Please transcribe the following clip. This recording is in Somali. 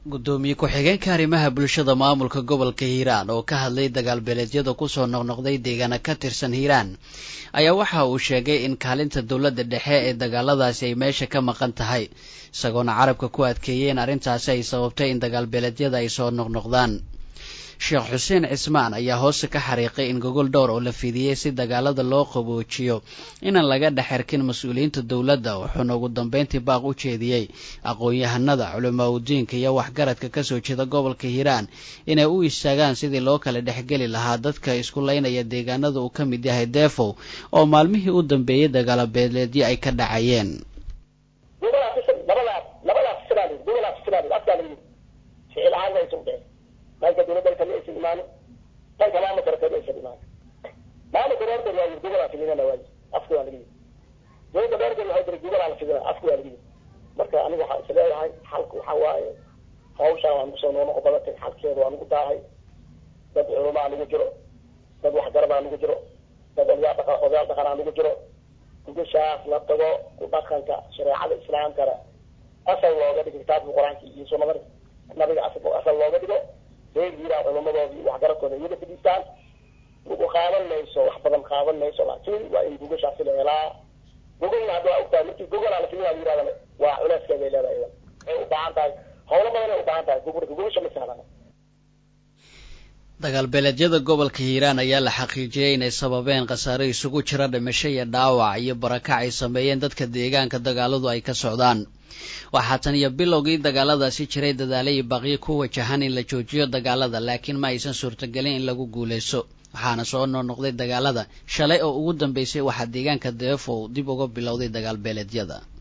guddoomiye ku-xigeenka arrimaha bulshada maamulka gobolka hiiraan oo ka hadlay dagaal beeleedyada kusoo noqnoqday deegaana ka tirsan hiiraan ayaa waxa uu sheegay in kaalinta dowladda dhexe ee dagaaladaasi ay meesha ka maqan tahay isagoona carabka ku adkeeyey in arrintaasi ay sababtay in dagaal beeleedyada ay soo noqnoqdaan sheekh xuseen cismaan ayaa hoose ka xariiqay in gogol dhowr oo la fidiyey si dagaalada loo qaboojiyo inaan laga dhex xirkin mas-uuliyiinta dowladda wuxuuna ugu dambeyntii baaq u jeediyey aqoon-yahanada culamaa udiinka iyo waxgaradka kasoo jeeda gobolka hiiraan inay u istaagaan sidii loo kala dhexgeli lahaa dadka isku laynaya deegaanada uu ka mid yahay deefow oo maalmihii u dambeeyey dagaalo beeleedyo ay ka dhacayeen dhanka dowladda kama aysan imaanin dhanka maamulkana kama aysan imaanin maamulka reerkood waa gobolaa fidinana waay afka waa laga yidi dowladda reerkood waxay tiri gobolaa la fidina afka waa laga yidi marka aniga waxaa is leeyahay xalka waxaa waaye hawshaan waa nagu soo noqnoqo badatay xalkeeda waa nagu daahay dad culumaa nagu jiro dad waxgaradaa nagu jiro dad odayaal dhaqa odayaal dhaqanaa nagu jiro gugashaas la tago ku dhaqanka shareecada islaamkana asal looga dhigo kitaabka qur-aanka iyo sunnada nabiga asal looga dhigo reer hiiraan culamadoodii waxgaradkooda iyada fadhiistaan ugu qaadan mayso wax badan qaadan mayso laakiin waa in gogashaasi la helaa gogolna hadda waa ogtahay markii gogolaa la filinaa yirahdana waa culeyskeeday leedahay idan waxay u baahan tahay howlo badan ay u baahan tahay gogolka gogasha ma sahlana dagaal beeleedyada gobolka hiiraan ayaa la xaqiijiyey inay sababeen khasaare isugu jira dhimasho iyo dhaawac iyo barakac ay sameeyeen dadka deegaanka dagaaladu ay ka socdaan waxaa tan iyo bilowgii dagaaladaasi jiray dadaalo iyo baaqyo ku wajahan in la joojiyo dagaalada laakiin ma aysan suurtagelin in lagu guulaysto waxaana soo noqnoqday dagaalada shalay oo ugu dambeysay waxaa deegaanka deefow dib uga bilowday dagaal beeleedyada